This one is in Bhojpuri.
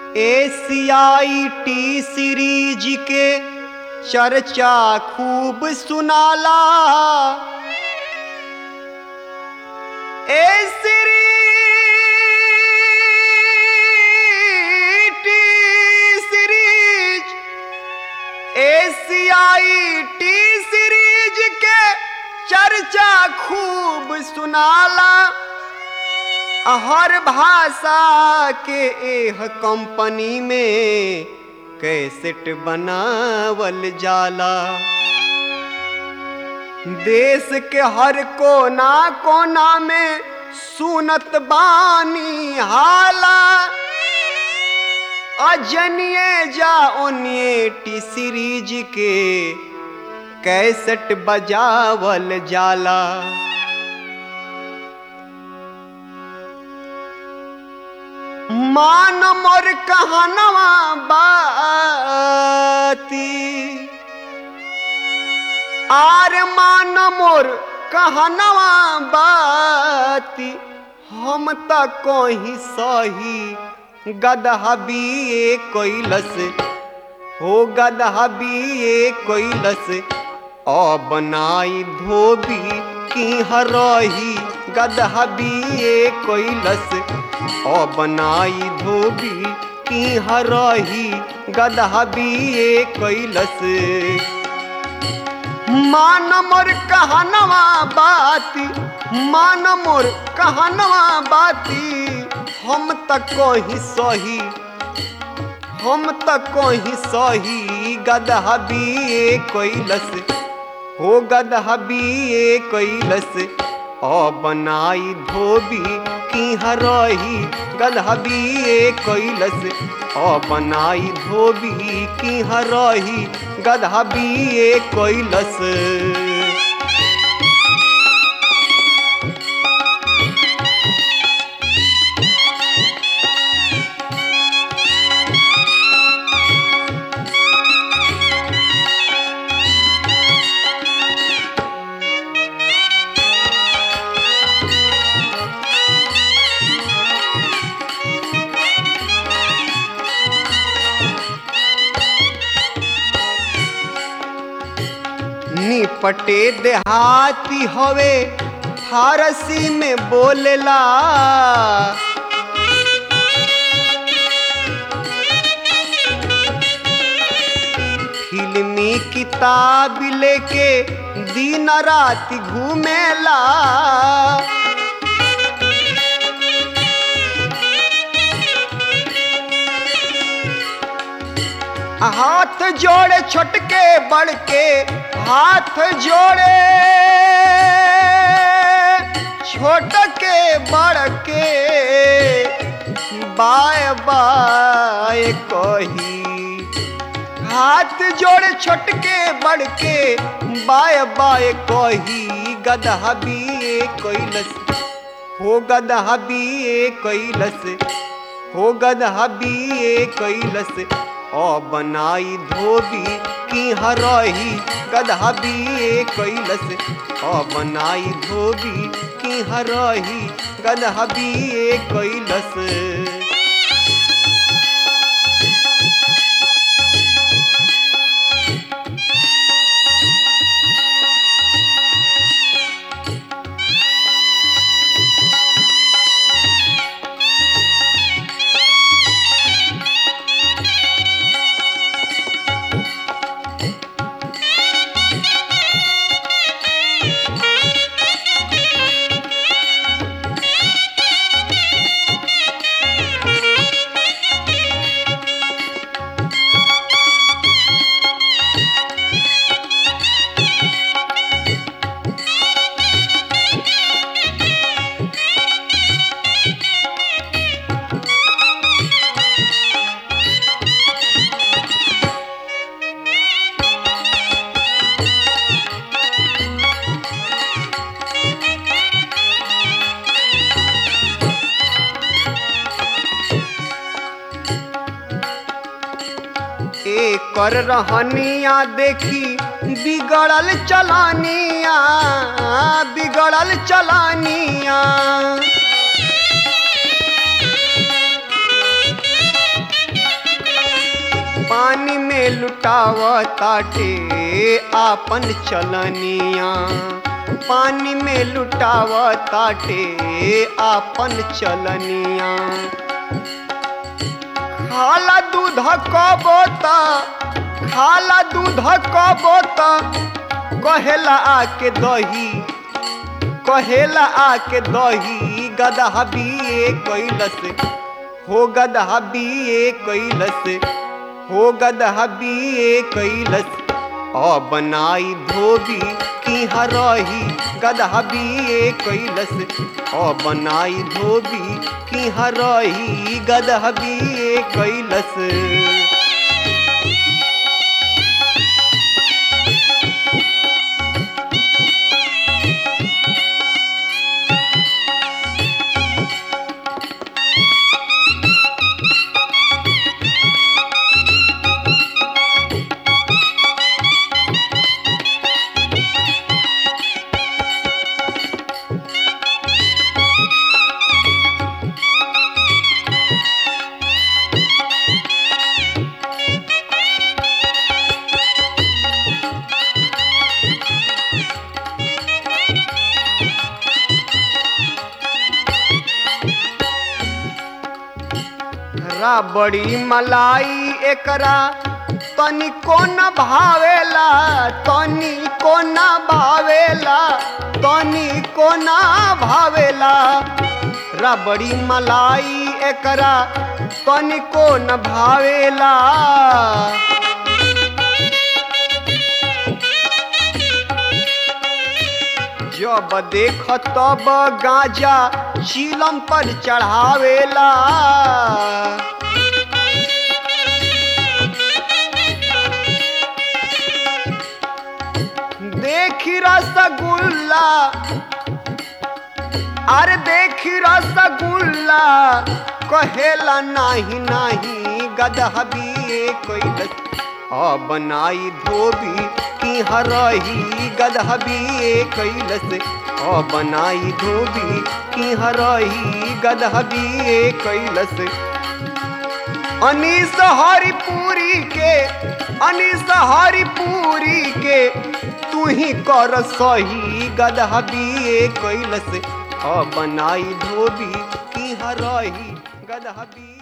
एशियाई टी सीरीज के चर्चा खूब सुनाला ए सीरीज टी सीरीज एशियाई टी सीरीज के चर्चा खूब सुनाला हर भाषा के एह कंपनी में कैसेट बनावल जाला देश के हर कोना कोना में सुनत बानी हाला अजनिए जा ओनिए टी सीरीज के कैसेट बजावल जाला मान मोर कहनवा बाती आर मान मोर कहनवा बाती हम त कहीं सही गदहा बिए कैलस हो गदहा बिए कैलस अब नाई धोबी की हरही गदहा बिए कैलस अब नाई धोबी की हरही गदहा बिए कैलस मान मोर कहनवा बाती मान मोर कहनवा बाती हम त कहीं सही हम त कहीं सही गदहा बिए कैलस हो गदहा बिए कैलस अब नाई धोबी की हरही गदहा बिए कैलस अब नाई धोबी की हरही गदहा बिए कैलस निपटे देहाती हवे फारसी में बोलेला फिल्मी किताब लेके दिन रात घूमेला हाथ जोड़े छोटके बड़के हाथ जोड़े छोट के बड़के बाय बाय कही हाथ जोड़े छोटके बड़के बाय बाय कही गदहा बिए कैलस हो गदहा बिए कैलस हो गदहा बिए कैलस ओ बनाई धोबी की हरही गदहा बिए कैलस ओ बनाई धोबी की हरही गदहा बिए कैलस कर रहनिया देखी बिगड़ल चलानिया बिगड़ल चलानिया लुटाव ताटे आपन चलनिया पानी में लुटाव ताटे आपन चलनिया खाला दूध कबो त खाला दूध कबो त कहेला आके दही कहेला आके दही गदहा बिए कैलस हो गदहा बिए कैलस हो गदहा बिए कैलस अ बनाई धोबी की हरही गदहा बिए कैलस अ बनाई धोबी की हरही गदहा बिए कैलस राबड़ी मलाई एकरा तनिको न भावेला तनिको न भावेला तनिको न भावेला रबड़ी मलाई एकरा तनिको न भावेला जब देख तब गांजा चीलम पर चढ़ावेला देखी रसगुल्ला अरे देखी रसगुल्ला कहेला नाही नाही गदहबी कैलस आ बनाई धोबी की हरही गदहबी कैलस आ बनाई धोबी की हरही गदहबी कैलस अनीस हरिपुरी के अनीस हरिपुरी के तू ही कर सही गदहबी कैलस अ बनाई धोबी की हरही गदहबी